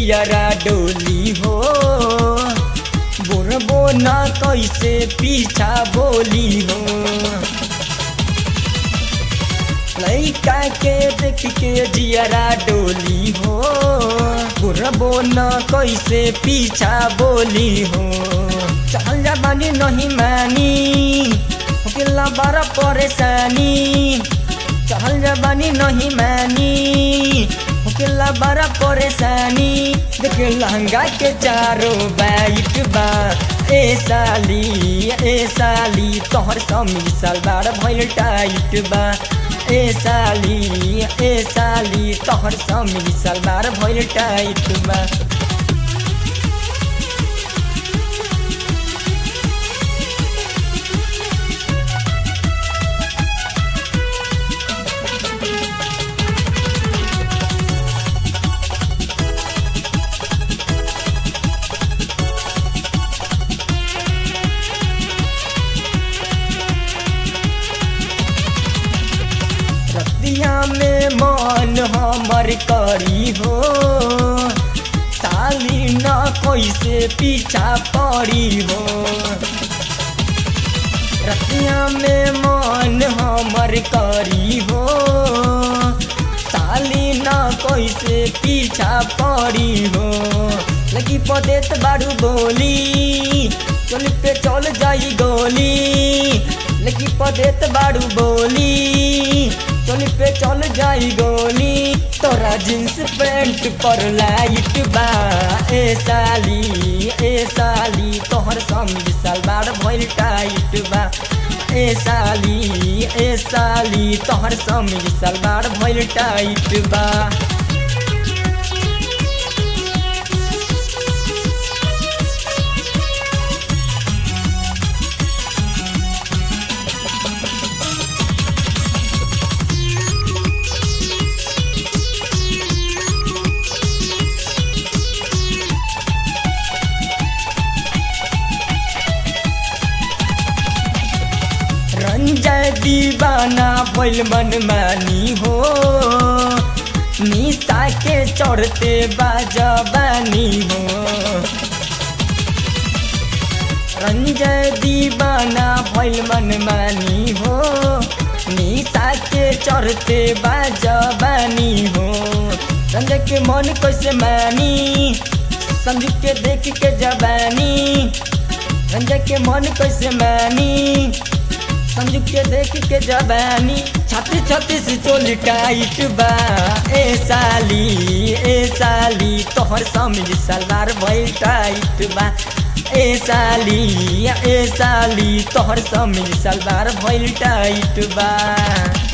जियरा डोली हो बोरबो न कैसे पीछा बोली हो लैका के देख के जियरा डोली हो बुरबो न कैसे पीछा बोली हो चल जा बानी नहीं मानी होकेला बड़ा परेशानी चल जा बानी नहीं मानी होकेला बड़ा परेशानी देख लहंगा के चारों बाइट बा ए साली ए साली तोहर समी सलवार भइल टाइट बा ए साली ए साली तोहर समी सलवार भइल टाइट बा रतिया में मन हमर करी हो साली न कैसे पीछा पड़ी हो रतिया में मन हमर करी हो साली न कैसे पीछा पड़ी हो लगी पदेत बारू बोली चल पे चल जाई गोली लगी पदेत बारू बोली चल पे चल जाई गोली तोरा जींस पैंट पर लाइट बा ए साली ए साली तोहर समीज सलवार भइल टाइट बा ए साली ए साली तोहर समीज सलवार भइल टाइट बा रंजय दीवाना भइल मन मानी हो निशा के चढ़ते बाजबानी हो रंजय दीवाना भइल मन मानी हो निशा के चढ़ते बाजबानी हो रंजय के मन कैसे मानी संजू के देख के जबानी रंजय के मन कैसे मानी संजू के देख के जबानी छाती छाती से चोली टाइट बा ए साली ए साली तोहर समीज सलवार भइल टाइट बा ए साली ए साली तोहर समीज सलवार भइल टाइट बा